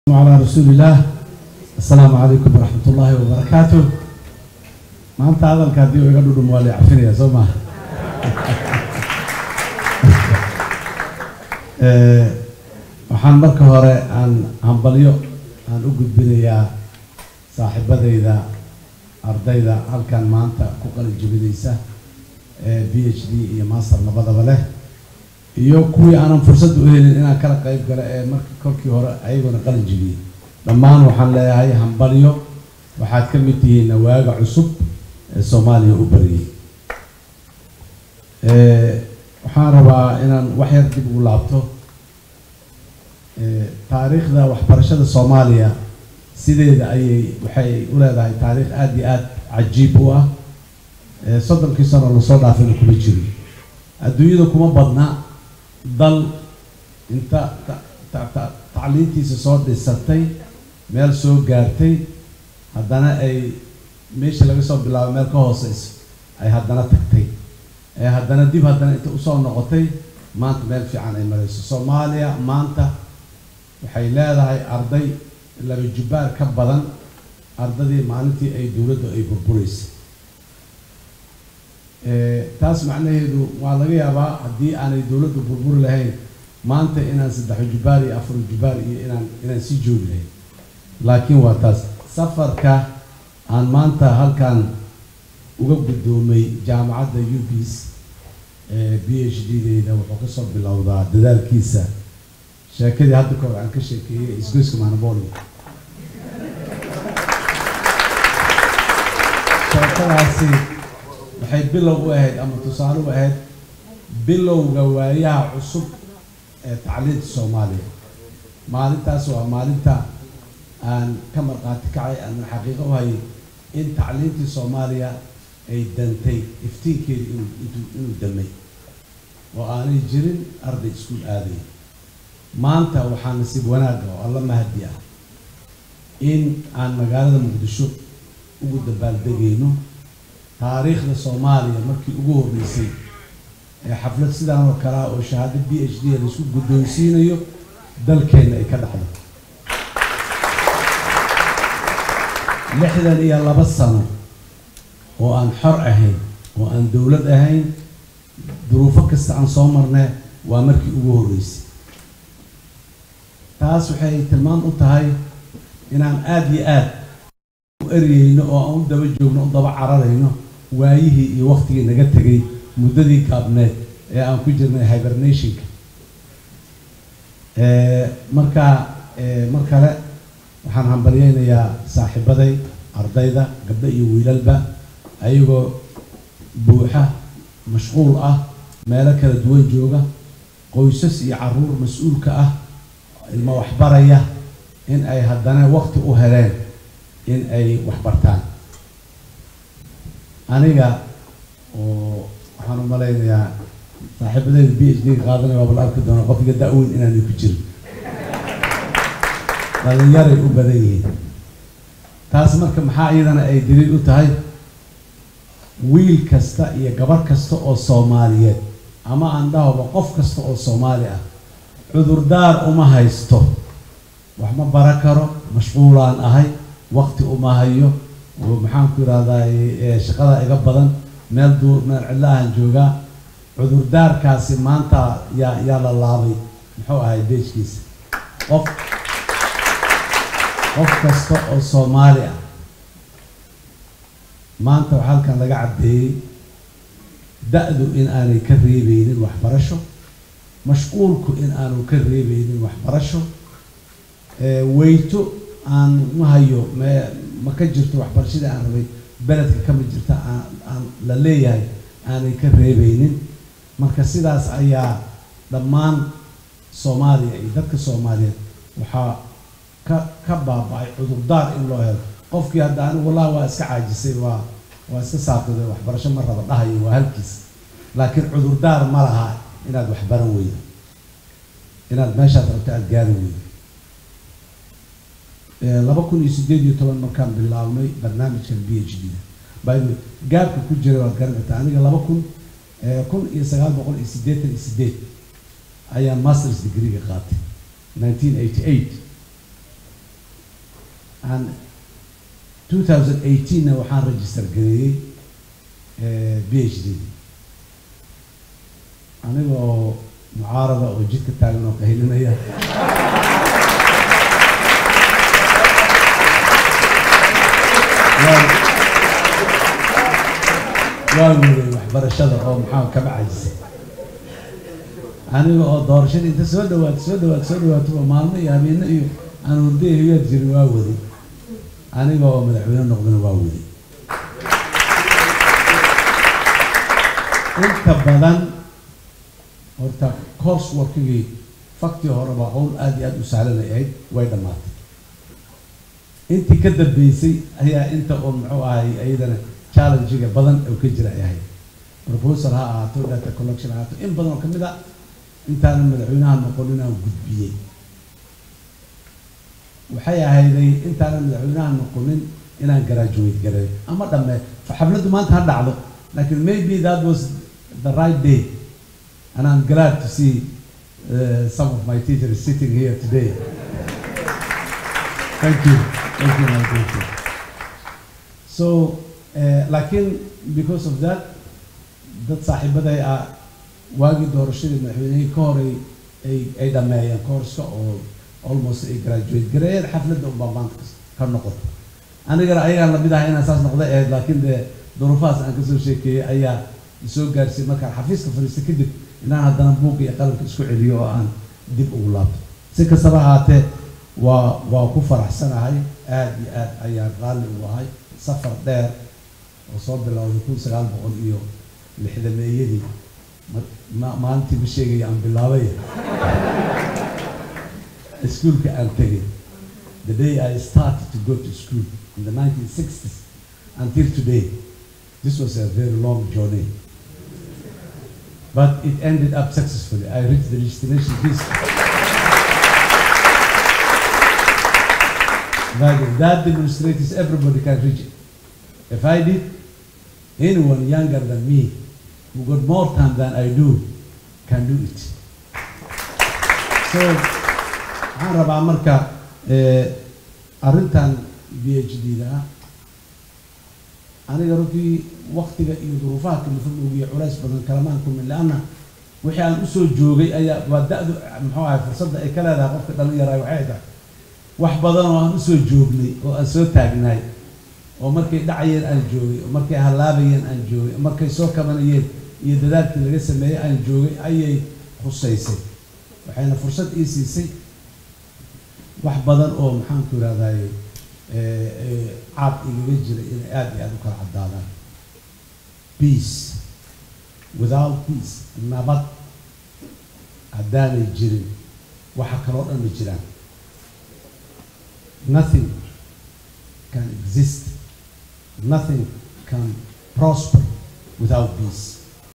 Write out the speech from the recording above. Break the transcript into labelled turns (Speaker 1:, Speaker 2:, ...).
Speaker 1: على رسول الله السلام عليكم ورحمة الله وبركاته maanta hadalka haddii uu iga dhudhum waa la cafinaya soo maha waxaan marka hore aan hambalyo aan u gudbinayaa saaxiibadayda ardayda halkan maanta ku qalin jebinaysa ee b h d iyo master labadaba leh iyo kuwii aanan fursad u helin inaan kala qayb galo ee marka kolkii hore ayaguna qalin jebiyey dhammaan waxaan leeyahay hambalyo waxaad ka mid tihiin nawaaga cusub ee soomaaliya u bariyey waxaan rabaa inaan wax yar dib ugu laabto taariikhda waxbarashada soomaaliya sideeda ayay waxay u leedahay taariikh aada iyo aada cajiib u ah soddonkii sano lasoo dhaafayna kuma jirin adduunyada kuma badna dal inta tacliintiisa soo dhisatay meel soo gaartay haddana ay meeshii laga soo bilaabo meel ka hooseyso ay haddana tagtay ee haddana dib haddana inta usoo noqotay maanta meel fiican ay marayso soomaaliya maanta waxay leedahay arday laba jubbaar ka badan ardadii maalintii ay dowladdu ay burbureysay taas macnaheedu waa laga yaabaa haddii aanay dowladdu burburi lahayn maanta inaan saddexo jubbaar iyo afar jubbaar iyo inaan inaan sii joogi lahayn laakiin waa taas safarka aan maanta halkan uga guddoomay jaamacadda ubis b h d deyda wuxuu kasoo bilowdaa dadaalkiisa sheekadii hadda ka hor aan ka sheekeeyey isgoyska manaboli sheekadaasi waxay bilow u ahayd ama tusaale u ahayd bilowga waayaha cusub ee tacliinta soomaaliya maalintaas waa maalinta aan ka marqaati kacay aan xaqiiqo u hayay in tacliintii soomaaliya ay dantay iftiinkeeda inuu inuu damay oo aanay jirin arday iskuul aadaya maanta waxaa nasiib wanaaga oo alla mahadi ah in aan magaalada muqdisho ugu dabaaldegayno taariikhda soomaaliya markii ugu horreysay ee xaflad sidaan oo kale ah oo shahaado b h d laisku guddoonsiinayo dalkeenna ay ka dhacdo lixdan iyo laba sano oo aan xor ahayn oo aan dowlad ahayn duruufo kasta aan soo marnay waa markii ugu horreysay taas waxay tilmaam u tahay inaan aada iyo aada u eryeyno oo aan u daba joogno u daba cararayno waayihii iyo waktigii naga tegay muddadii gaabneed ee aan ku jirnay hibernationka marka mar kale waxaan hambalyeynayaa saaxiibaday ardayda gabdho iyo wiilalba ayagoo buuxa mashquul ah meelo kala duwan jooga qoysas iyo caruur mas-uulka ah ilmo waxbaraya in ay haddana wakti u heleen in ay waxbartaan aniga oo waxaan u malaynayaa saaxiibadeyda b h d ga qaadanaya waaba la arki doona qofka da-weyn inaanay ku jirin dhalinyaray u badan yihiin taas marka maxaa iyadana ay daliil u tahay wiil kasta iyo gabar kasta oo soomaaliyeed ama aan dhahoba qof kasta oo soomaali ah cudurdaar uma haysto wax ma bara karo mashquulaan ahay wakti uma hayo maxaan ku yidhahdaa shaqada iga badan meel duu meel cidlaahan joogaa cudurdaarkaasi maanta yaa yaa la laabay muxuu ahay beejkiisa qof qof kasta oo soomaali ah maanta waxaa halkan laga caddeeyey da-du in aanay ka reebeynin waxbarasho mashquulku in aanu ka reebeynin waxbarasho weyto aan ma hayo me ma ka jirto waxbarashadii aan rabay beledka kama jirta aan aan la leeyahay aanay ka reebeynin marka sidaas ayaa dhammaan soomaaliya iyo dadka soomaaliyeed waxaa ka ka baaba-ay cudurdaar in loo helo qofkii hadda anigu wallahi waa iska caajisay waa waa iska saaqiday waxbarasho ma raba dhahayo waa halkiis laakiin cudurdaar ma laha inaad waxbaran weydo inaad meeshaad rabto aada gaari weydo laba kun iyo sideed iyo toban markaan bilaabnay barnaamijkan b h d by the way gaabka ku jira waad garan kartaa aniga laba kun kun iyo sagaal boqol iyo siddeetan iyo sideed ayaan masters degreega qaatay nineteen eighty eight aan 2018na waxaan register gareeyey b h d anigoo mucaarada oo jidka taagan oo qaylinaya waa weeyay waxbarashada oo maxaa kaba cajisay aniga oo doorashada inta soo dhawaato soo dhawaato soo dhawaatoba maalmo iyo habeeno iyo aan hurday hiyaad jirin waa waday aniga oo madaxweyne noqdana waa waday inta badan horta course workigii faktii horeba howl aada iyo aada u sahlanay ahayd way dhammaatay intii ka dambeysay ayaa inta uun muxuu ahay iyadana challengiga badan oo ka jira ay ahayd proposal ha ahaato data collection ha ahaato in badan oo kamid a intaanan madaxweynaha noqonin aan gudbiyey waxay ahayday intaanan madaxweynaha noqonin inaan graduate gareeyo ama dhamme xafladdu maanta ha dhacdo lakin maybe that was the right day and I'm glad to see uh, some of my teachers sitting here today. Thank you. Thank you, my teacher. So, uh, lakin because of that, dad saaxiibaday ah waagii doorashadii madaxweynihii ka horay ay ay dhameeyeen courska oo almost ay graduate gareeyeen xafladda unbaa maanta ka noqoto anigana ayagaan lamid ahay inaan saas noqday ahayd laakiin dee duruufahaas aan kasoo sheekeeyey ayaa isoo gaarsiiyey markaan xafiiska fadhiista kadib inaan haddana buuq iyo qalamka isku celiyo oo aan dib ugu laabto si kastaba ahaatee waa waa ku faraxsanahay aada iyo aad ayaan raalli u ahay safar dheer oo soo bilowday kun sagaal boqol iyo lixdameeyadii ma maalintii ma sheegaya aan bilaabay iskuolka aan tegay the day I started to go to school in the 1960s until today this was a very long journey but it ended up successfully. I reached the destination peacefully. that, that demonstrates everybody can reach it. If I did, anyone younger than me who got more time than I do can do it. So, waxaan rabaa marka arrintan b h d da aniga runtii waktiga iyo duruufaha kalifan ogiya culays badan kalamaan kumin leanna wixii aan usoo joogay ayaa waa da-du muxuu ahay fursadda ay ka leedahay qofka dhalinyaraay waxay tahay wax badan oo aan usoo joognay oo aan soo taagnaay oo markay dhacayeen aan joogay oo markay hallaabayeen aan joogay oo markay soo kabanayeen iyo dadaalkii laga sameeyey aan joogay ayay khusaysay waxayna fursad ii siisay wax badan oo maxaanku irahdaye caad igaga jira inay aada iyo aada u kala caddaadaan peace without peace nabad haddaanay jirin waxa kaloo dhan ma jiraan nothing can exist nothing can prosper without peace